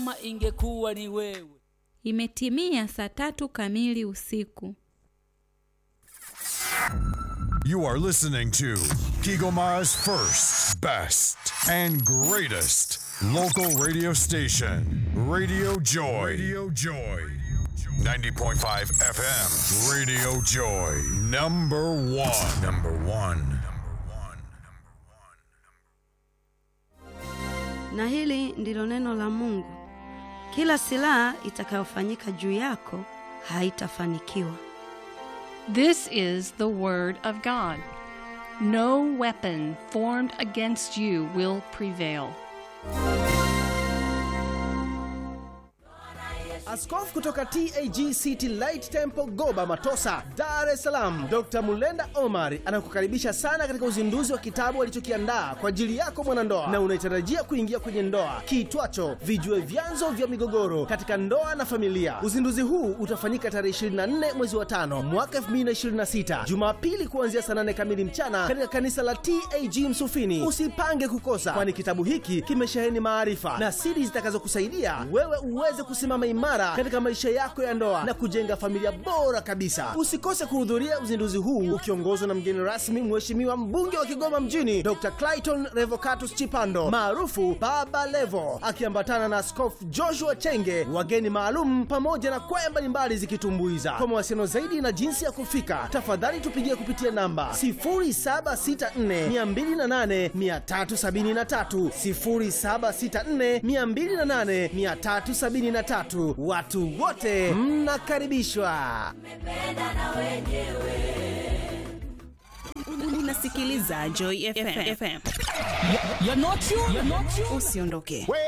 kama ingekuwa ni wewe. Imetimia saa tatu kamili usiku. You are listening to Kigomara's first, best, and greatest local radio station, Radio Joy. Radio Joy. 90.5 FM, Radio Joy. Number one. Number one. Na hili ndilo neno la Mungu: kila silaha itakayofanyika juu yako haitafanikiwa. This is the Word of God. No weapon formed against you will prevail. Askofu kutoka TAG City Light Temple Goba Matosa, Dar es Salaam, Dr. Mulenda Omar anakukaribisha sana katika uzinduzi wa kitabu alichokiandaa kwa ajili yako mwanandoa na unaitarajia kuingia kwenye ndoa kiitwacho Vijue Vyanzo vya Migogoro katika Ndoa na Familia. Uzinduzi huu utafanyika tarehe 24 mwezi wa tano mwaka 2026 Jumapili kuanzia saa 8 kamili mchana katika kanisa la TAG Msufini. Usipange kukosa, kwani kitabu hiki kimesheheni maarifa na siri zitakazokusaidia wewe uweze kusimama imara katika maisha yako ya ndoa na kujenga familia bora kabisa. Usikose kuhudhuria uzinduzi huu ukiongozwa na mgeni rasmi, Mheshimiwa mbunge wa Kigoma mjini Dr. Clayton Revocatus Chipando maarufu Baba Levo, akiambatana na Askofu Joshua Chenge, wageni maalum pamoja na kwaya mbalimbali zikitumbuiza. Kwa mawasiliano zaidi na jinsi ya kufika, tafadhali tupigie kupitia namba 0764208373, 0764208373. Watu wote mnakaribishwa. Unasikiliza Joy FM. You're not you, you're not you. Usiondoke.